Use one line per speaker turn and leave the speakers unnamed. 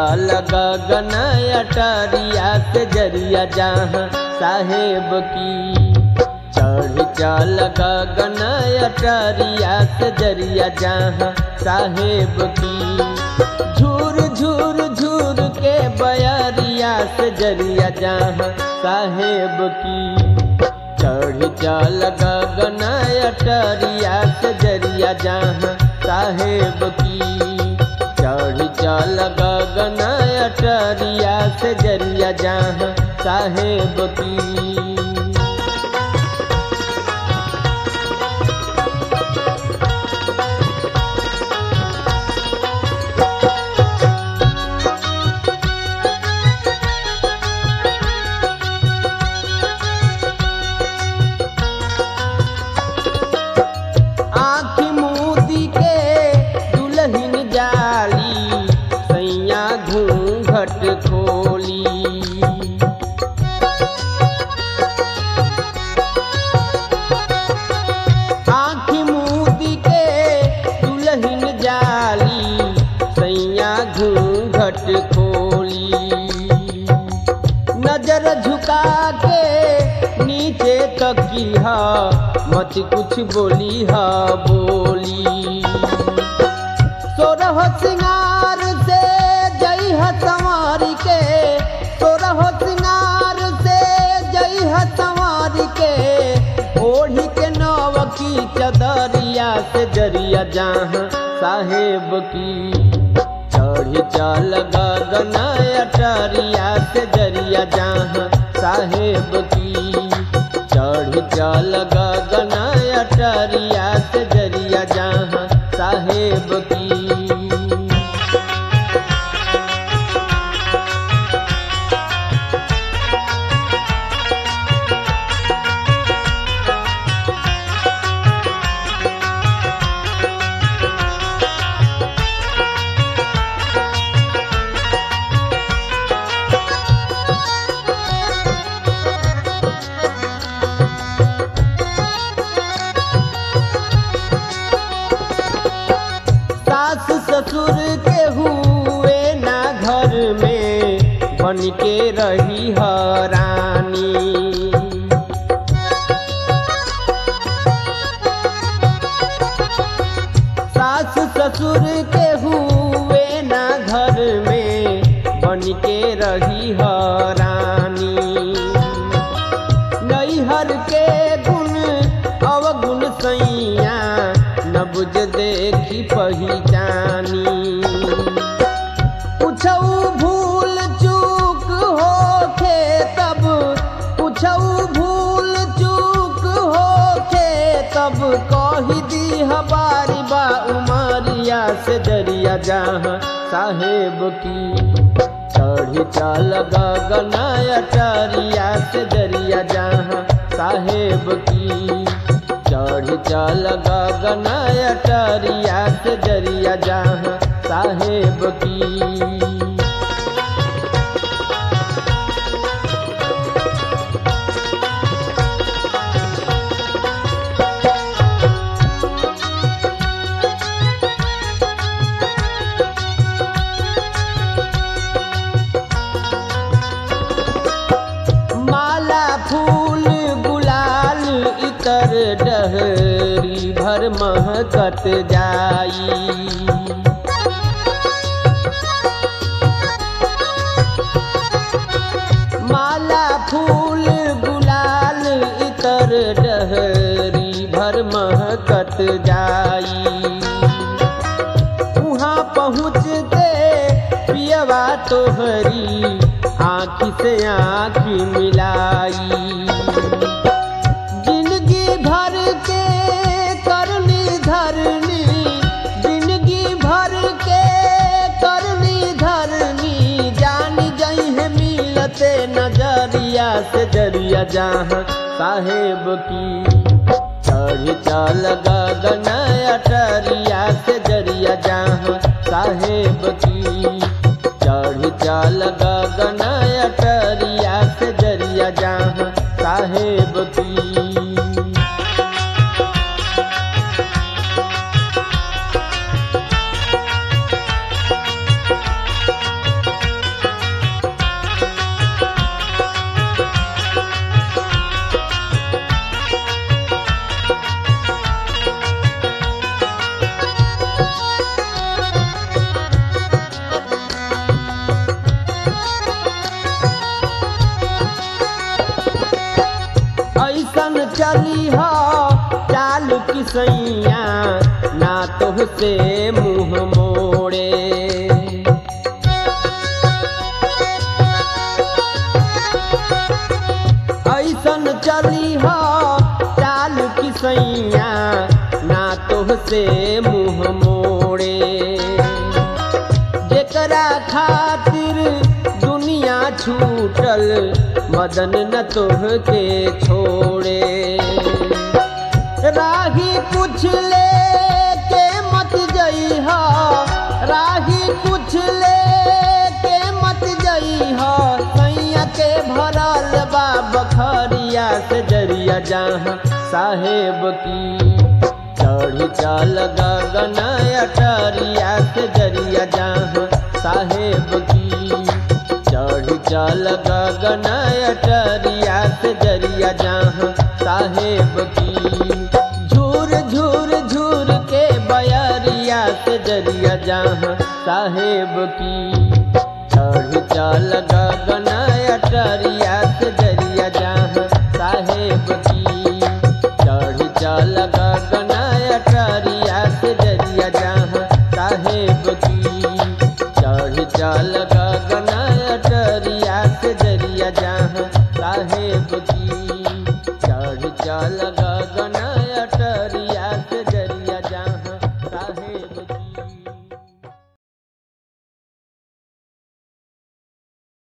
चल गगन अटरिया से जरिया जहाँ साहेब की चढ़ चल गगन अटरिया से जरिया जहाँ साहेब की झूर झूर झूर के बयरिया से जरिया जहाँ साहेब की चढ़ चल गगन अटरिया से जरिया जहाँ साहेब की चढ़ चल गगन अटरिया से जरिया जहाँ साहेब की आँखी मूदी के दुल्हन जाली सैया घूंघट खोली आँखी मूदी के दुल्हन जाली सैया घूंघट खोली नजर झुका के नीचे तकी हा मत कुछ बोली हा बोली सोरह सिंगार से जई ह संवार के सोरह सिंगार से जई ह संवार के ओढ़ी के नव की चदरिया से जरिया जहाँ साहेब की चढ़ी चल गगन अटरिया से जरिया जहाँ साहेब की चढ़ी चल गगन अटरिया से जरिया जहाँ साहेब की सास ससुर के हुए ना घर में बन के रही हरानी सास ससुर के हुए ना घर में बन के रही हरानी नैहर के गुण अवगुण सैया न बुझ देखी पहिचानी पूछऊ भूल चूक होखे तब पूछऊ भूल चूक होखे तब कही दी हमारी बा उमरिया से जरिया जहाँ साहेब की चढ़ी चल गगन अटरिया से जरिया जहाँ साहेब की चढ़ी चल गगन अटरिया से जरिया जहाँ साहेब की माला फूल गुलाल इतर डहरी भर महकत जाई माला फूल गुलाल इतर डहरी भर महकत जाई वहाँ पहुँचते पियवा तोहरी आँखी से आँखी मिलाई जिंदगी भर के करनी धरनी जिंदगी भर के करनी धरनी जान गई है मिलते नजरिया से जरिया जहाँ साहेब की चढ़ी चल गगन अटरिया से जरिया जहाँ साहेब की चढ़ी चल गगन अटरिया से जरिया जहाँ साहेब की चली हो चालू की सैया ना तोह से मुंह मोड़े ऐसन चली हो चालू की सैया ना तोह से मुंह मोड़े जेकरा खातिर दुनिया छूटल मदन न तोह के छोड़े राही कुछ ले के मत जइहा राही कुछ ले के मत जइहा सैया के भरल बा बखरिया से जरिया जहाँ साहेब की चढ़ी चल गगन अटरिया से जरिया जहाँ साहेब की चढ़ी चल गगन अटरिया से जरिया जहाँ साहेब की झूर झूर झूर के बयरिया से जरिया जहाँ साहेब की चढ़ चल गगन अटरिया से जरिया जहाँ साहेब की चढ़ चल गगन अटरिया से जरिया जहाँ साहेब की चढ़ चल गगन अटरिया से जरिया जहाँ साहेब की